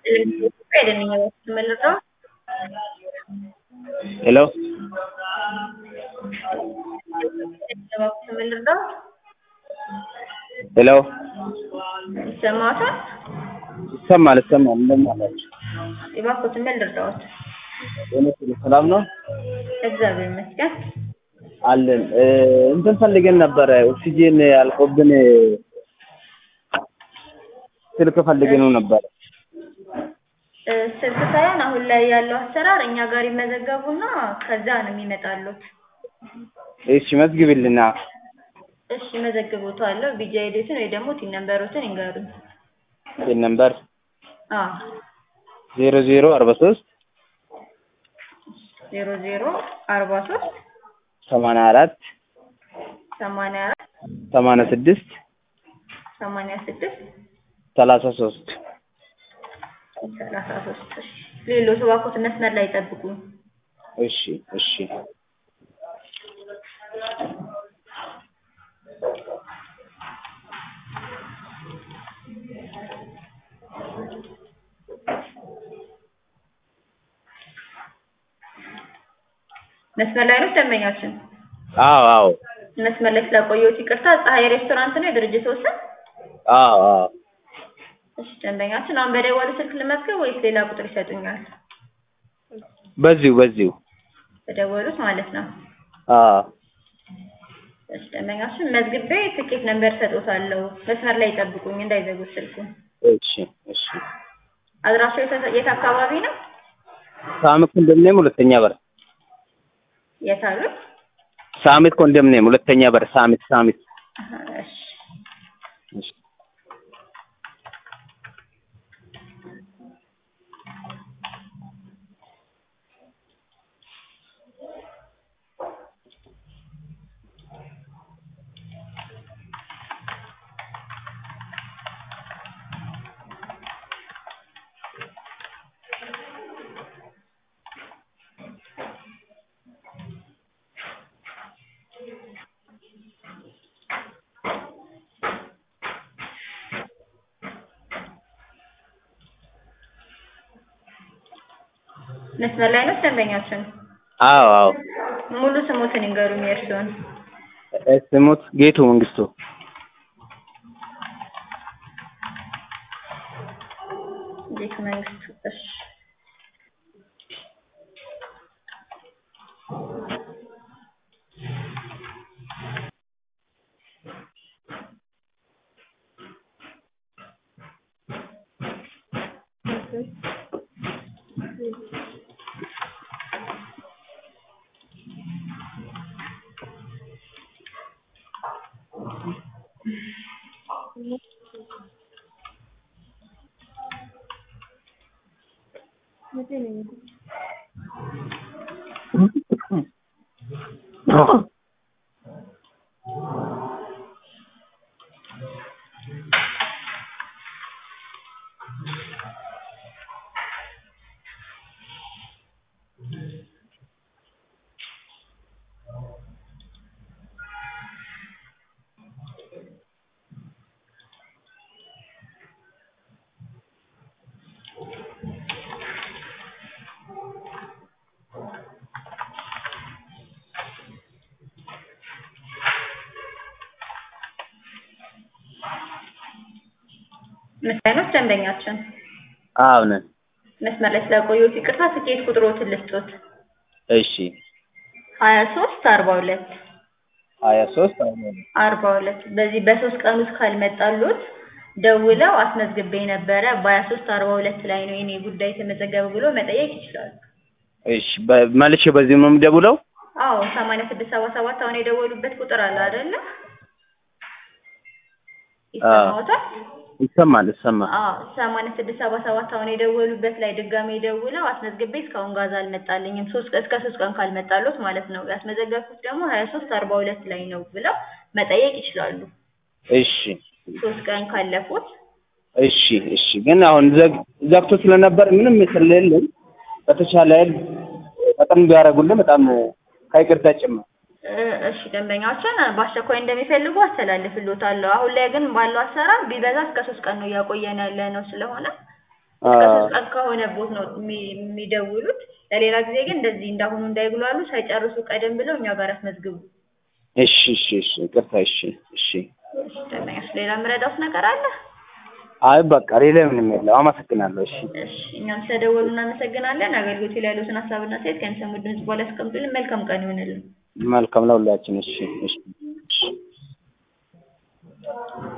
Pwede ninyo sumalaro? Hello? sumalaro? ሄሎ ይሰማዎታል? ይሰማል ይሰማል። እንደምን አላችሁ? እባክዎትን ምን ልርዳዎት? እውነት ሰላም ነው እግዚአብሔር ይመስገን። አለን። እ፣ እንትን ፈልገን ነበረ ኦክሲጂን አልቆብን ስልክ ፈልገነው ነበረ። እ፣ ስልክ ሳይሆን አሁን ላይ ያለው አሰራር እኛ ጋር ይመዘገቡና ከዛ ነው የሚመጣሉት። እሺ መዝግብልና እሺ መዘግቦታለሁ። ቢጂ አይዲዎትን ወይ ደግሞ ቲን ነምበሮትን ይንገሩኝ። ፒን ነምበር አዎ ዜሮ ዜሮ አርባ ሶስት ዜሮ ዜሮ አርባ ሶስት ሰማንያ አራት ሰማንያ አራት ሰማንያ ስድስት ሰማንያ ስድስት ሰላሳ ሶስት ሰላሳ ሶስት እሺ ሌሎች እባክዎት መስመር ላይ ይጠብቁኝ። እሺ እሺ መስመር ላይ ነው ደንበኛችን። አዎ አዎ መስመር ላይ ስላቆየሁት ይቅርታ። ፀሐይ ሬስቶራንት ነው የድርጅቱ ስም? አዎ አዎ እሺ ደንበኛችን አሁን በደወሉ ስልክ ልመዝገብ ወይስ ሌላ ቁጥር ይሰጡኛል? በዚሁ በዚሁ በደወሉት ማለት ነው። አዎ እሺ ደንበኛችን መዝግቤ ትኬት ነምበር ሰጥዎታለሁ። መስመር ላይ ይጠብቁኝ እንዳይዘጉት ስልኩን። እሺ እሺ አድራሻው የት- የት አካባቢ ነው? ሳሚት ኮንዶሚኒየም ሁለተኛ በር የት አሉት? ሳሚት ኮንዶሚኒየም ሁለተኛ በር ሳሚት ሳሚት አሀ፣ እሺ እሺ መስመር ላይ ነው ደንበኛችን። አዎ አዎ ሙሉ ስሞትን ይንገሩኝ የእርስዎን። እ፣ ስሙት ጌቱ መንግስቱ ጌቱ መንግስቱ። እሺ መስመር ላይ ነው ደንበኛችን። አዎ ነን መስመር ላይ ስላቆየሁት ይቅርታ። ትኬት ቁጥሮትን ልስጦት። እሺ ሀያ ሶስት አርባ ሁለት ሀያ ሶስት አርባ ሁለት በዚህ በሶስት ቀን ውስጥ ካልመጣሉት ደውለው አስመዝግቤ ነበረ በሀያ ሶስት አርባ ሁለት ላይ ነው የኔ ጉዳይ የተመዘገበ ብሎ መጠየቅ ይችላሉ። እሺ በ- መልሼ በዚሁ ነው የምደውለው አዎ ሰማንያ ስድስት ሰባ ሰባት አሁን የደወሉበት ቁጥር አለ አይደለ? ይሰማዎታል? ይሰማል ይሰማል አዎ ሰማንያ ስድስት ሰባ ሰባት አሁን የደወሉበት ላይ ድጋሜ ደውለው አስመዝግቤ እስካሁን ጋዝ አልመጣልኝም ሶስት እስከ ሶስት ቀን ካልመጣሉት ማለት ነው ያስመዘገብኩት ደግሞ ሀያ ሶስት አርባ ሁለት ላይ ነው ብለው መጠየቅ ይችላሉ። እሺ ሶስት ቀን ካለፉት እሺ እሺ ግን አሁን ዘግ- ዘግቶ ስለነበር ምንም ስለሌለኝ በተቻለ ያህል ፈጠን ቢያደርጉልን በጣም ከይቅርታ ጭምር እ እሺ ደንበኛዎችን በአስቸኳይ እንደሚፈልጉ አስተላልፍልዎታለሁ። አሁን ላይ ግን ባለው አሰራር ቢበዛ እስከ ሶስት ቀን ነው እያቆየን ያለ ነው ስለሆነ እስከ አዎ። ሶስት ቀን ከሆነ ቦት ነው የሚ- የሚደውሉት። ለሌላ ጊዜ ግን እንደዚህ እንዳሁኑ እንዳይጉላሉ ሳይጨርሱ ቀደም ብለው እኛ ጋር ያስመዝግቡ። እሺ እሺ እሺ ይቅርታ እሺ እሺ እሺ ደንበኛሽ ሌላ የምረዳውት ነገር አለ? አይ በቃ ሌላ ምንም የለም አመሰግናለሁ እሺ እሺ እኛም ስለደወሉ እናመሰግናለን። አገልግሎቱ ላይ ያሉትን ሀሳብና አስተያየት ከሚሰሙ ድምጽ በኋላ ያስቀምጡልን። መልካም ቀን ይሆንልን። መልካም ለሁላችን እሺ እሺ እሺ